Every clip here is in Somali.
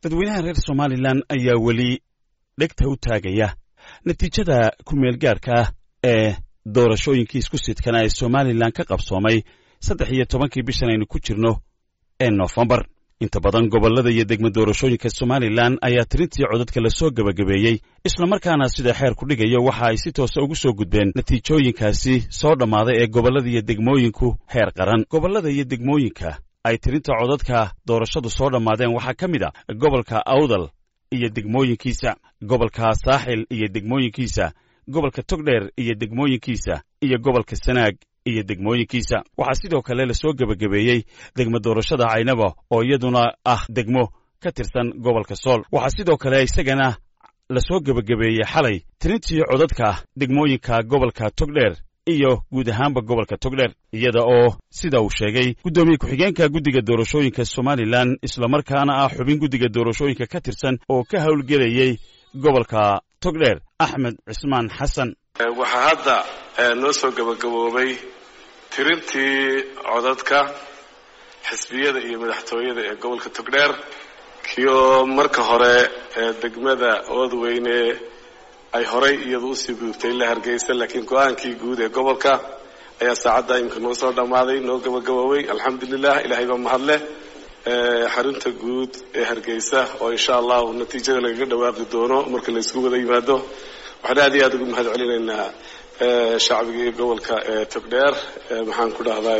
dadweynaha reer somalilan ayaa weli dhegta u taagaya natiijada ku-meelgaarka ah ee doorashooyinkii isku sidkana ee somalilan ka qabsoomay saddex iyo tobankii bishan aynu ku jirno ee noofembar inta badan gobollada iyo degmo doorashooyinka somalilan ayaa tirintii codadka la soo gebagabeeyey islamarkaana sida xeer ku dhigayo waxa ay si toosa ugu soo gudbeen natiijooyinkaasi soo dhammaaday ee gobollada iyo degmooyinku heer qaran gobollada iyo degmooyinka ay tirinta codadka doorashadu soo dhammaadeen waxaa ka mid a gobolka awdal iyo degmooyinkiisa gobolka saaxil iyo degmooyinkiisa gobolka togdheer iyo degmooyinkiisa iyo gobolka sanaag iyo degmooyinkiisa waxaa sidoo kale lasoo gebagabeeyey degmo doorashada caynaba oo iyaduna ah degmo ka tirsan gobolka sool waxaa sidoo kale isagana lasoo gebagabeeyey xalay tirintii codadka degmooyinka gobolka togdheer iyo guud ahaanba gobolka togdheer iyada oo sida uu sheegay guddoomiye ku-xigeenka guddiga doorashooyinka somalilan islamarkaana ah xubin guddiga doorashooyinka ka tirsan oo ka howlgelayey gobolka togdheer axmed cismaan xasan waxaa hadda noo soo gabagaboobay tirintii codadka xisbiyada iyo madaxtooyada ee gobolka togdheer kioo marka hore degmada oodweyne ay horay iyadu usii gudubtay la hargeysa laakiin go-aankii guud ee gobolka ayaa saacadda imika noo soo dhammaaday noo gabagaboobay alxamdulilah ilahay baa mahadleh xarunta guud ee hargeysa oo insha allahu natiijada lagaga dhawaaqi doono marka la isku wada yimaado waxaan aad iyo aad ugu mahad celinaynaa shacbigii gobolka togdheer maxaan ku dhahdaa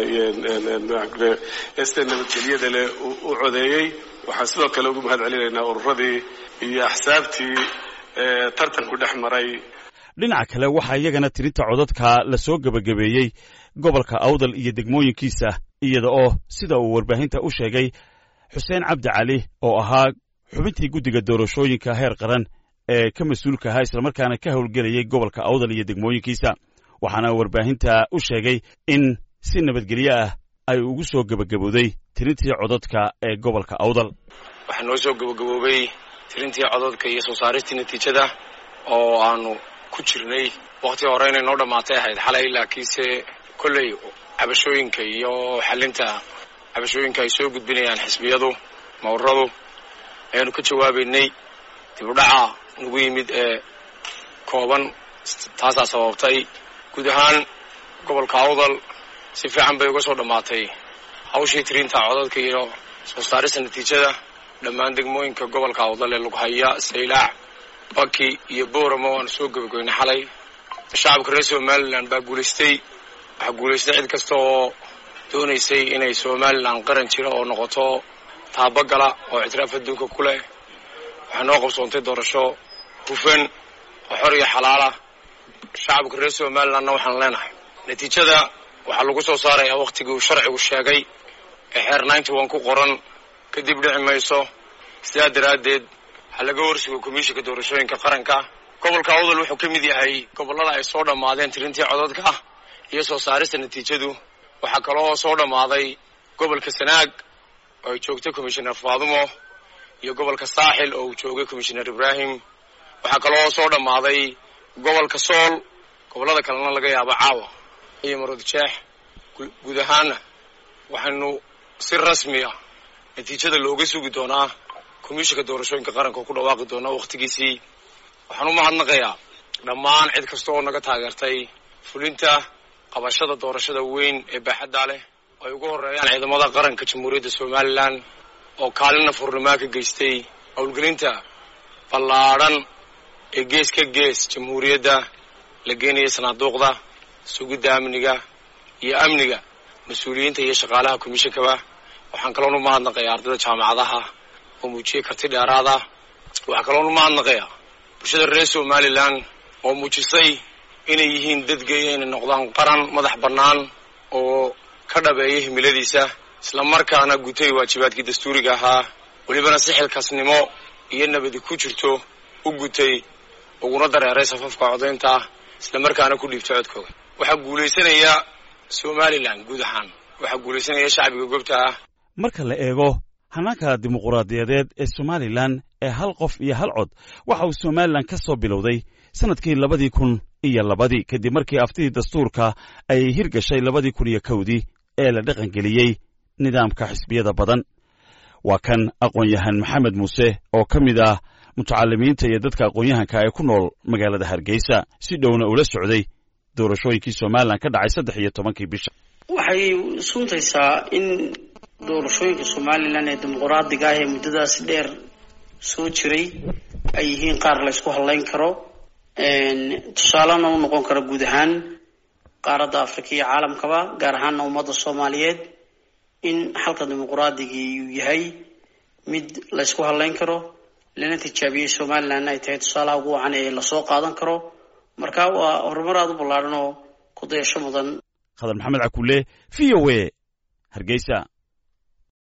este nabadgelyada leh u codeeyey waxaan sidoo kale ugu mahad celinaynaa ururadii iyo axsaabtii tartanku dhex maray dhinaca kale waxaa iyagana tirinta codadka la soo gebagabeeyey gobolka awdal iyo degmooyinkiisa iyada oo sida uu warbaahinta u sheegay xuseen cabdi cali oo ahaa xubintii guddiga doorashooyinka heer qaran ee ka mas-uulka ahaa islamarkaana ka howlgelayay gobolka awdal iyo degmooyinkiisa waxaana warbaahinta u sheegay in si nabadgelyo ah ay ugu soo gebagabowday tirintii codadka ee gobolka awdal waxaa noo soo gebagaboobay tirintii codadka iyo soo saaristii natiijada oo aanu ku jirnay wakhtii hore inay noo dhammaatay ahayd xalay laakiinse kolley cabashooyinka iyo xalinta cabashooyinka ay soo gudbinayaan xisbiyadu mawradu ayaanu ka jawaabaynay dib u dhaca nagu yimid ee kooban taasaa sababtay guud ahaan gobolka awdal si fiican bay uga soo dhammaatay hawshii tirinta codadka iyo soo saarista natiijada dhammaan degmooyinka gobolka awdal ee lughaya saylaac baki iyo booramo waanu soo gebagaynay xalay shacabka reer somalilan baa guulaystay waxaa guulaystay cid kasta oo doonaysay inay somalilan qaran jira oo noqoto taabagala oo ictiraaf adduunka ku leh waxaa noo qabsoontay doorasho hufan oo xor iyo xalaala shacabka reer somalilandna waxaan leenahay natiijada waxaa lagu soo saarayaa wakhtigii uu sharcigu sheegay ee xeer ninety one ku qoran kadib dhici mayso sidaa daraaddeed waxaa laga horsugo komishinka doorashooyinka qaranka gobolka awdal wuxuu ka mid yahay gobollada ay soo dhammaadeen tirintii codadka iyo soo saarista natiijadu waxaa kaloo soo dhammaaday gobolka sanaag oo ay joogtay commishoner faadumo iyo gobolka saaxil oo uu joogay commishoner ibraahim waxaa kaloo soo dhammaaday gobolka sool gobollada kalena laga yaabo caawa iyo maroodjeex guud ahaana waxaynu si rasmi ah natiijada looga sugi doonaa komishinka doorashooyinka qaranka oo ku dhawaaqi doonaa wakhtigiisii waxaan u mahadnaqayaa dhammaan cid kasta oo naga taageertay fulinta qabashada doorashada weyn ee baaxaddaa leh ay ugu horreeyaan ciidamada qaranka jamhuuriyadda somalilan oo kaalina furnimaa ka geystay howlgelinta ballaadhan ee gees ka gees jamhuuriyadda la geenaya sanaaduuqda sugidda amniga iyo amniga mas-uuliyiinta iyo shaqaalaha komishinkaba waxaan kaloon u mahadnaqayaa ardayda jaamacadaha oo muujiyey karti dheeraada waxaa kaloon u mahadnaqayaa bulshada reer somalilan oo muujisay inay yihiin dadgeeya inay noqdaan qaran madax bannaan oo ka dhabeeya himiladiisa islamarkaana gutay waajibaadkii dastuuriga ahaa welibana si xilkasnimo iyo nabadi ku jirto u gutay uguna dareeray safafka codaynta islamarkaana ku dhiibtay codkooda waxaa guulaysanaya somalilan guud ahaan waxaa guulaysanaya shacbiga goobta ah marka la eego hannaanka dimuquraadiyadeed ee somalilan ee hal qof iyo hal cod waxa uu somalilan ka soo bilowday sannadkii labadii kun iyo labadii kadib markii aftidii dastuurka ay hirgashay labadii kun iyo kowdii ee la dhaqangeliyey nidaamka xisbiyada badan waa kan aqoon-yahan maxamed muuse oo ka mid ah mutacalimiinta iyo dadka aqoon-yahanka ee ku nool magaalada hargeysa si dhowna ula socday doorashooyinkii somalilan ka dhacay saddex iyo tobankii bisha waxay suntaysaa in doorashooyinka somalilan ee dimuqraadiga ah ee muddadaas dheer soo jiray ay yihiin qaar la ysku hadlayn karo tusaalena u noqon karo guud ahaan qaaradda afrika iyo caalamkaba gaar ahaana ummadda soomaaliyeed in xalka dimuqraadigii uu yahay mid la ysku hadlayn karo lana tijaabiyey somalilan ay tahay tusaalaha ugu wacan ee lasoo qaadan karo marka waa horumar aada u ballaadhan oo ku dayasho mudan khadar maxamed cakulle v o a hargeysa